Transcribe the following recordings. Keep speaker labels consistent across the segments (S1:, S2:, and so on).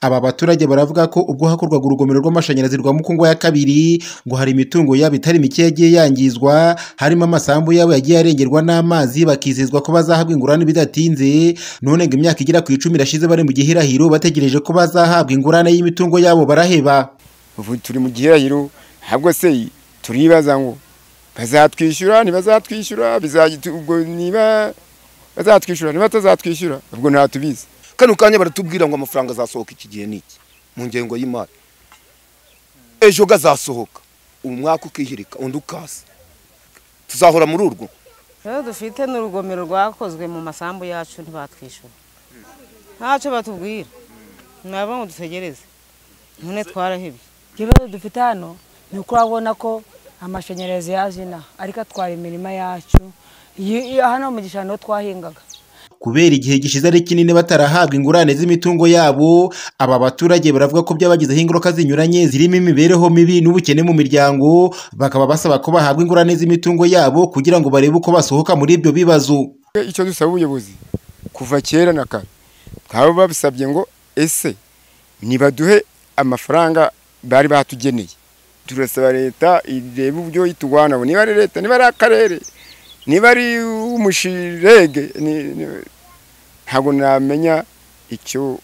S1: Aba baturage baravuga ko ubwo hakorwaga urugomero rw'amashanyarazi rwa Mukungu ya kabiri ngo hari imitungo yabo itari mike yagiye yangizwa harimo amasambu yabo yagiye arengerwa n'amazi bakizezwa ko bazahabwa ingurane bidatinze none ngo imyaka igera ku icumi irashize bari mu gihirahiro bategereje ko bazahabwa ingurane y'imitungo yabo baraheba
S2: ubu turi mu gihirahiro ntabwo se turibaza ngo bazatwishyura ntibazatwishyura ubwo niba bazatwishyura ntibatazatwishyura ubwo ntatubizi
S3: kano kanya baratubwira ngo amafaranga azasohoka iki gihe n'iki mu ngengo y'imari ejo azasohoka umwaka ukihirika undi ukasa tuzahora muri urwo
S4: rero dufite n'urugomero rwakozwe mu masambu yacu ntibatwishyura ntacyo batubwira nabo ngo dutegereze none twarahebye
S5: ikibazo dufite hano ni uko urabona ko amashanyarazi yaje inaha ariko atwara imirima yacu hano mu gishanga twahingaga
S1: kubera igihe gishize ari kinini batarahabwa ingurane z'imitungo yabo aba baturage baravuga ko byabagizeho ingaruka zinyuranye zirimo imibereho mibi n'ubukene mu miryango bakaba basaba ko bahabwa ingurane z'imitungo yabo kugira ngo barebe uko basohoka muri ibyo bibazo
S2: icyo dusaba ubuyobozi kuva kera na kare bakaba babisabye ngo ese nibaduhe amafaranga bari batugeneye turasaba leta ireba uburyo yitugwanaho niba ari leta niba ari akarere niba ari umushirege ntabwo namenya icyo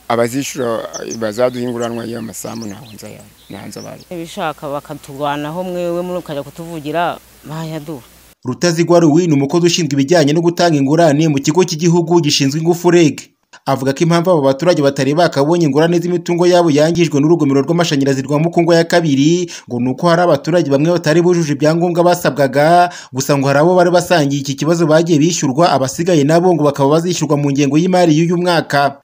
S2: abazishyura bazaduha inguranwa y'amasambu ntabwo nzanze abantu
S4: ibishaka bakaturwanaho mwewe mukajya kutuvugira bayaduha
S1: rutazigwa ruwi ni umukozi ushinzwe ibijyanye no gutanga ingurane mu kigo cy'igihugu gishinzwe ingufu reg avuga ko impamvu aba baturage batari bakabonye ingurane z'imitungo yabo yangijwe n'urugomero rw'amashanyarazi rwa mukungu ya kabiri ngo ni uko hari abaturage bamwe batari bujuje ibyangombwa basabwaga gusa ngo hari abo bari basangiye iki kibazo bagiye bishyurwa abasigaye nabo ngo bakaba bazishyurwa mu ngengo y'imari y'uyu mwaka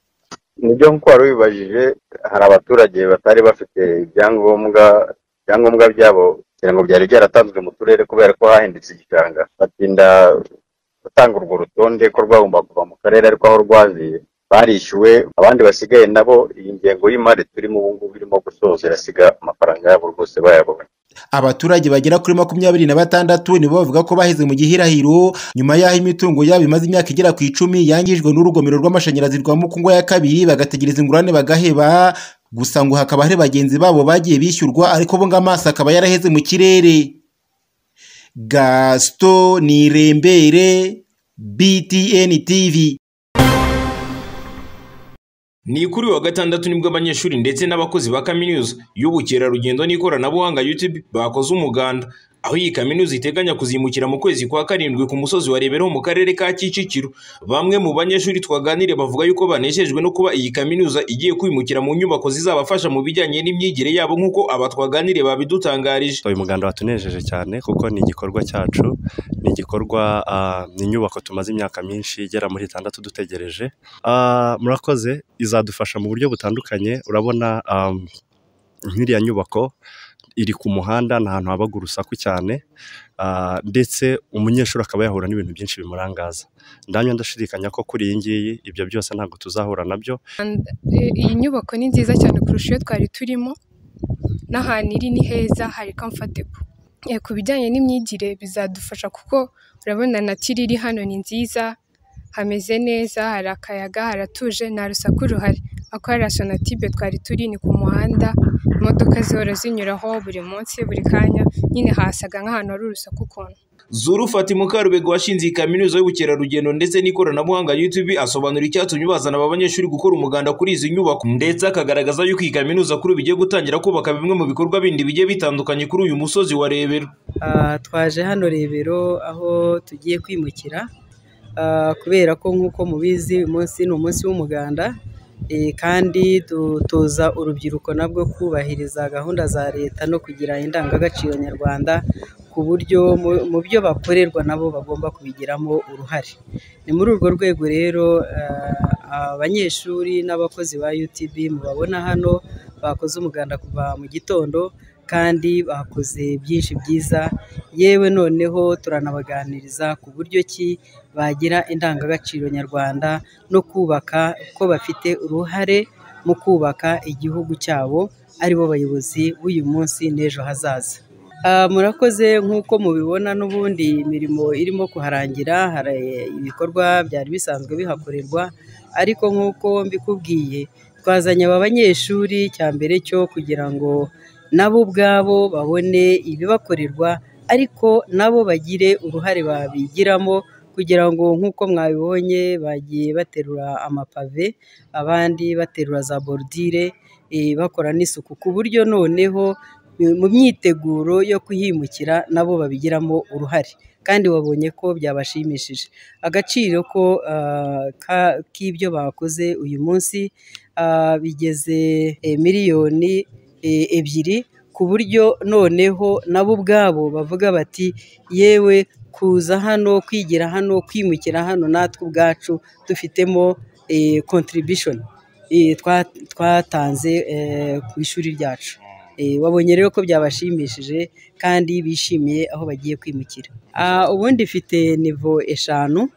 S6: nibyo nk'uko wari ubibajije hari abaturage batari bafite ibyangombwa ibyangombwa byabo kugira ngo byari byaratanzwe mu turere kubera ko hahindutse igishanga batinda gutanga urwo rutonde ko rwagomba kuva mu karere ariko aho rwaziye barishyuwe abandi basigaye nabo iyi ngengo y'imari turimo ubu ngubu irimo gusoza irasiga amafaranga yabo rwose bayabonye
S1: abaturage bagera kuri makumyabiri na batandatu nibo bavuga ko baheze mu gihirahiro nyuma y'aho imitungo yabo imaze imyaka igera ku icumi yangijwe n'urugomero rw'amashanyarazi rwa mukungu ya kabiri bagategereza ingurane bagaheba gusa ngo hakaba hari bagenzi babo bagiye bishyurwa ariko bo ngo amaso akaba yaraheze mu kirere gasito nirembere btn tv
S7: ni kuri wa gatandatu nibwo abanyeshuri ndetse n'abakozi ba kaminuza y'ubukerarugendo n'ikoranabuhanga YouTube bakoze umuganda aho iyi kaminuza iteganya kuzimukira mu kwezi kwa karindwi ku musozi wa Rebero mu karere ka Kicukiro bamwe mu banyeshuri twaganiriye bavuga yuko baneshejwe no kuba iyi kaminuza igiye kwimukira mu nyubako zizabafasha mu bijyanye n'imyigire yabo nk'uko aba twaganiriye babidutangarije
S8: uyu muganda watunejeje cyane kuko ni igikorwa cyacu ni igikorwa ni inyubako tumaze imyaka myinshi igera muri itandatu dutegereje murakoze izadufasha mu buryo butandukanye urabona nk'iriya nyubako iri ku muhanda ni ahantu habaga urusaku cyane ndetse umunyeshuri akaba yahura n'ibintu byinshi bimurangaza ndamya ndashidikanya ko kuri iyi ngiyi ibyo byose ntabwo tuzahura nabyo
S9: iyi nyubako ni nziza cyane kurusha iyo twari turimo n'ahantu iri ni heza hari kamfatebo ku bijyanye n'imyigire bizadufasha kuko urabona natiri iri hano ni nziza hameze neza hari akayaga haratuje nta rusaku ruhari ako hari sonatibe twari turi ni ku muhanda imodoka zihora zinyuraho buri munsi buri kanya nyine hasaga nk'ahantu hari urusaku ukuntu
S7: Zuru Fati Mukarubego washinze iyi kaminuza y'ubukerarugendo ndetse n'ikoranabuhanga YouTube asobanura icyatumye bazana aba banyeshuri gukora umuganda kuri izi nyubako ndetse akagaragaza yuko iyi kaminuza kuri bigiye gutangira kubaka bimwe mu bikorwa bindi bigiye bitandukanye kuri uyu musozi wa Rebero
S10: twaje hano Rebero aho tugiye kwimukira kubera ko nk'uko mubizi uyu munsi ni umunsi w'umuganda kandi dutoza urubyiruko nabwo kubahiriza gahunda za leta no kugira indangagaciro nyarwanda ku buryo mu byo bakorerwa nabo bagomba kubigiramo uruhare ni muri urwo rwego rero abanyeshuri n'abakozi ba UTB mubabona hano bakoze umuganda kuva mu gitondo kandi bakoze byinshi byiza yewe noneho turanabaganiriza ku buryo ki bagira indangagaciro nyarwanda no kubaka ko bafite uruhare mu kubaka igihugu cyabo aribo bayobozi b'uyu munsi n'ejo hazaza murakoze nk'uko mubibona n'ubundi imirimo irimo kuharangira hari ibikorwa byari bisanzwe bihakorerwa ariko nk'uko mbikubwiye twazanye aba banyeshuri cya mbere cyo kugira ngo nabo ubwabo babone ibibakorerwa ariko nabo bagire uruhare babigiramo kugira ngo nk'uko mwabibonye bagiye baterura amapave abandi baterura za borudire eh, bakora n'isuku ku buryo noneho eh, mu myiteguro yo kuhimukira nabo babigiramo uruhare kandi wabonye ko byabashimishije agaciro ko ah, ka- k'ibyo bakoze uyu munsi ah, bigeze eh, miliyoni eh, ebyiri ku buryo noneho nabo ubwabo bavuga bati yewe kuza hano kwigira hano kwimukira hano natwe ubwacu dufitemo eh, contribution eh, twa- twatanze eh, ku ishuri ryacu Eh, wabonye rero ko byabashimishije kandi bishimiye aho bagiye kwimukira Ah, ubundi ifite nivo eshanu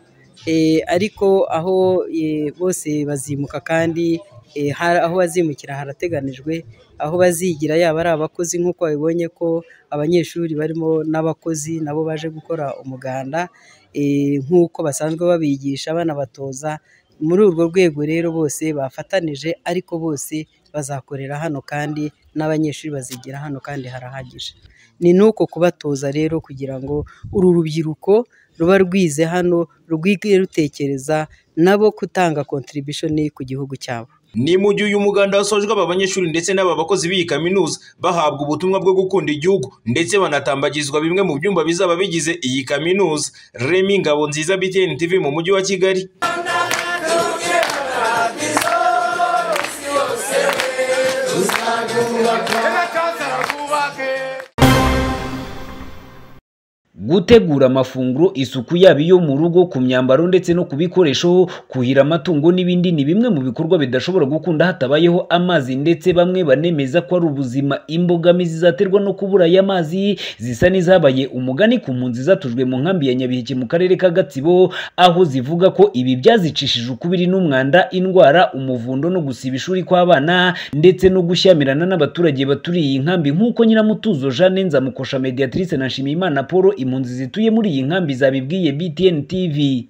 S10: eh, ariko aho eh, bose bazimuka kandi eh, hari- aho bazimukira harateganijwe aho bazigira yaba ari abakozi nk'uko babibonye ko abanyeshuri barimo n'abakozi nabo baje gukora umuganda eh, nk'uko basanzwe babigisha banabatoza muri urwo rwego rero bose bafatanije ariko bose bazakorera hano kandi n'abanyeshuri bazigira hano kandi harahagije ni n'uko kubatoza rero kugira ngo uru rubyiruko ruba rwize hano rwige rutekereza nabo gutanga contribution ku gihugu cyabo
S7: Ni mu gihe uyu muganda wasojwe aba banyeshuri ndetse n'aba bakozi b'iyi kaminuza bahabwa ubutumwa bwo gukunda igihugu ndetse banatambagizwa bimwe mu byumba bizaba bigize iyi kaminuza. Remy Ngabo nziza BTN TV mu mujyi wa Kigali.
S11: gutegura amafunguro isuku yaba iyo mu rugo ku myambaro ndetse no ku bikoresho kuhira amatungo n'ibindi ni bimwe mu bikorwa bidashobora gukunda hatabayeho amazi ndetse bamwe banemeza ko ari ubuzima imbogamizi zaterwa no kubura y'amazi zisa n'izabaye umugani ku mpunzi zatujwe mu nkambi ya nyabiheke mu karere ka gatsibo aho zivuga ko ibi byazicishije ukubiri n'umwanda indwara umuvundo no gusiba ishuri kw'abana ndetse no gushyamirana n'abaturage baturiye iyi nkambi nk'uko nyiramutuzo jeanne nzamukosha mediatrice na nshimiyimana paul impunzi zituye muri iyi nkambi zabibwiye btn tv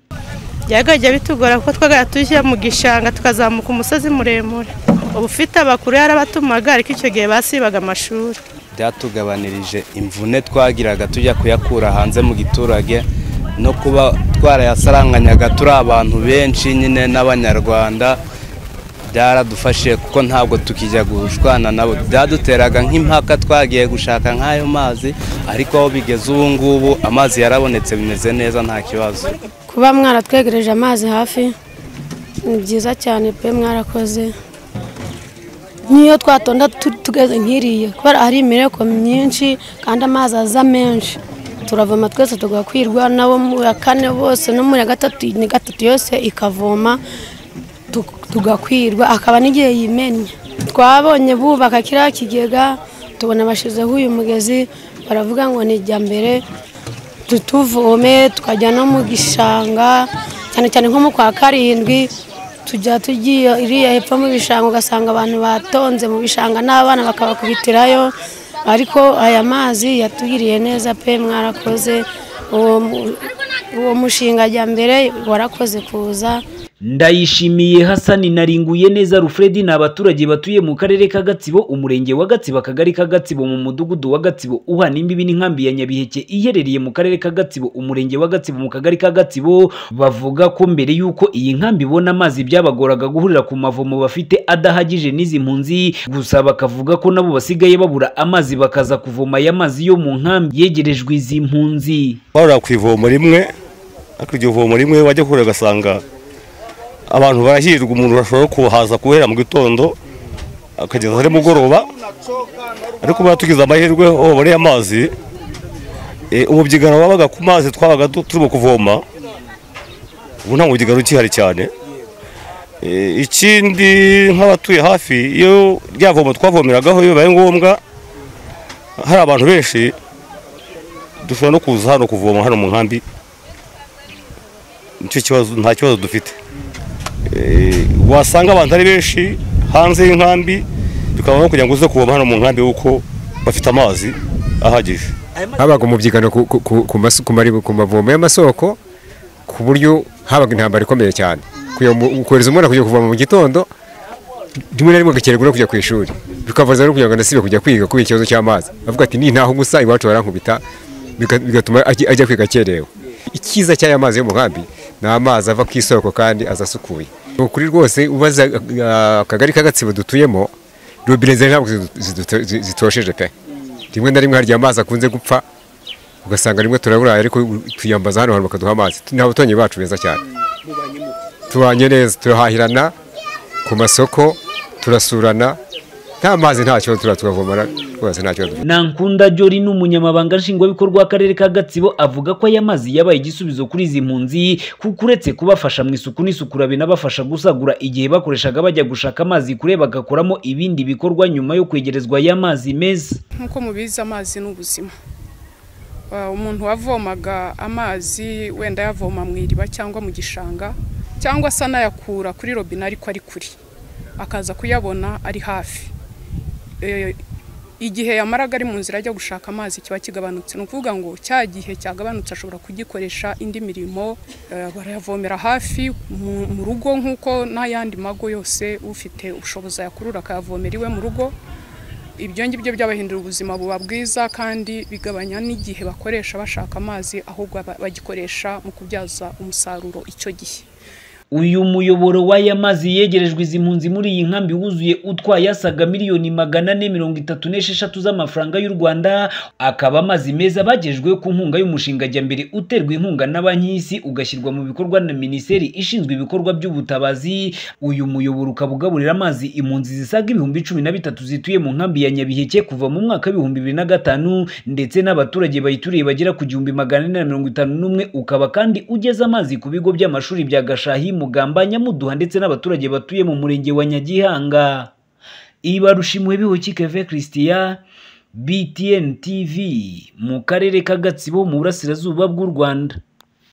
S12: byagajya bitugora kuko twagara tujya mu gishanga tukazamuka umusozi muremure uba ufite abakuru yarabatumaga ariko icyo gihe basibaga amashuri
S13: byatugabanirije imvune twagiraga tujya kuyakura hanze mu giturage no kuba twarayasaranganyaga turi abantu benshi nyine n'abanyarwanda byaradufashije kuko ntabwo tukijya gushwana nabo byaduteraga nk'impaka twagiye gushaka nk'ayo mazi ariko aho bigeze ubu ngubu amazi yarabonetse bimeze neza nta kibazo
S14: kuba mwaratwegereje amazi hafi ni byiza cyane pe mwarakoze nk'iyo twatonda tu- tugeze nk'iriya kubera hari imireko myinshi kandi amazi aza menshi turavoma twese tugakwirwa nabo mu ya kane bose no muri ya gatatu ni gatatu yose ikavoma tu- tugakwirwa akaba n'igihe yimennye twabonye bubaka kiriya kigega tubona bashyizeho uyu mugezi baravuga ngo ni ijya mbere tutuvome tukajya no mu gishanga cyane cyane nko mu kwa karindwi tujya tugiye iriya hepfo mu bishanga ugasanga abantu batonze mu bishanga n'abana bakabakubitirayo ariko aya mazi yatugiriye neza pe mwarakoze uwo mu- uwo mushinga mbere warakoze kuza
S11: ndayishimiye hasani naringuye neza rufredi ni abaturage batuye mu karere ka gatsibo umurenge wa gatsibo akagari ka gatsibo mu mudugudu wa gatsibo uhana imbibi n'inkambi ya nyabiheke iherereye mu karere ka gatsibo umurenge wa gatsibo mu kagari ka gatsibo bavuga ko mbere y'uko iyi nkambi ibona amazi byabagoraga guhurira ku mavomo bafite adahagije n'izi mpunzi gusa bakavuga ko nabo basigaye babura amazi bakaza kuvoma aya mazi yo mu nkambi yegerejwe izi mpunzi
S15: bahora ku ivomo rimwe ariko iryo vomo rimwe wajya kure ugasanga abantu barahirirwa umuntu ashobora kuhaza guhera mu gitondo akageza ari mugoroba ariko baba tugize amahirwe aho baboreye amazi eh, umubyigano wabaga ku mazi twabaga du- turimo kuvoma ubu nta mubyigano ukihari cyane Eh, ikindi nk'abatuye hafi iyo rya vomo twavomeragaho iyo bibaye ngombwa hari abantu benshi dushobora no kuza hano kuvoma hano mu nkambi nicyo kibazo nta kibazo dufite Eh, wasanga abantu ari benshi hanze y'inkambi tukabona no kugira ngo uze kuvoma hano mu nkambi kuko bafite amazi ahagije
S16: habaga umubyigano ku- ku- ku- ku mas- ku mari- ku mavomo y'amasoko ku buryo habaga intambara ikomeye cyane Kuyo mu- kohereza umwana kujya kuvoma mu gitondo rimwe na rimwe agakererwa no kujya ku ishuri bikavaza no kugira ngo anasibe kujya kwiga kubera ikibazo cy'amazi avuga ati nintaho gusa iwacu barankubita biga- bigatuma ajya ajya kwiga akerewe icyiza cy'aya mazi yo mu nkambi ni amazi ava ku isoko kandi aza asukuye ni ukuri rwose ubaza ah, akagari ka gatsibo dutuyemo robine zari ntabwo zidu- zidu- zi- zitosheje pe rimwe na rimwe hari igihe amazi akunze gupfa ugasanga rimwe turaburaye ariko tuyambaza hano hantu bakaduha amazi ni abaturanyi bacu beza cyane tubanye neza turahahirana ku masoko turasurana nta mazi nta kibazo tura tukavomana rwose nta kibazo
S11: Nankunda Jori ni umunyamabanga nshingwabikorwa w'akarere ka Gatsibo avuga ko aya mazi yabaye igisubizo kuri izi mpunzi kuko uretse kubafasha mu isuku n'isukura binabafasha gusagura igihe bakoreshaga bajya gushaka amazi kure bagakoramo ibindi bikorwa nyuma yo kwegerezwa aya mazi meza
S17: nk'uko mubizi amazi ni ubuzima Ah, umuntu wavomaga amazi wenda yavoma mu iriba cyangwa mu gishanga cyangwa se anayakura kuri robine ariko ari kure akaza kuyabona ari hafi Eh, igihe yamaraga ari mu nzira ajya gushaka amazi kiba kigabanutse ni ukuvuga ngo cya gihe cyagabanutse ashobora kugikoresha indi mirimo eh, barayavomera hafi mu mu rugo nk'uko n'ayandi mago yose ufite ubushobozi ayakurura akayavomera iwe mu rugo ibyo ngibyo byabahindura ubuzima buba bwiza kandi bigabanya n'igihe bakoresha bashaka amazi ahubwo ba- bagikoresha mu kubyaza umusaruro icyo gihe
S11: uyu muyoboro w'aya mazi yegerejwe izi mpunzi muri iyi nkambi wuzuye utwaye asaga miliyoni magana ane mirongo itatu n'esheshatu z'amafaranga y'u Rwanda akaba amazi meza bagejejweho ku nkunga y'umushinga Jyambere uterwa inkunga na banki y'isi ugashyirwa mu bikorwa na minisiteri ishinzwe ibikorwa by'ubutabazi uyu muyoboro ukaba ugaburira amazi impunzi zisaga ibihumbi cumi na bitatu zituye mu nkambi ya Nyabiheke kuva mu mwaka w'ibihumbi bibiri na gatanu ndetse n'abaturage bayituriye bagera ku gihumbi magana ane na mirongo itanu n'umwe ukaba kandi ugeza amazi ku bigo by'amashuri bya Gashahi Mugamba Nyamuduha ndetse n'abaturage batuye mu murenge wa Nyagihanga Ibarushimuhe bihoki Keve Christian BTN TV mu karere ka Gatsibo mu burasirazuba bw'u Rwanda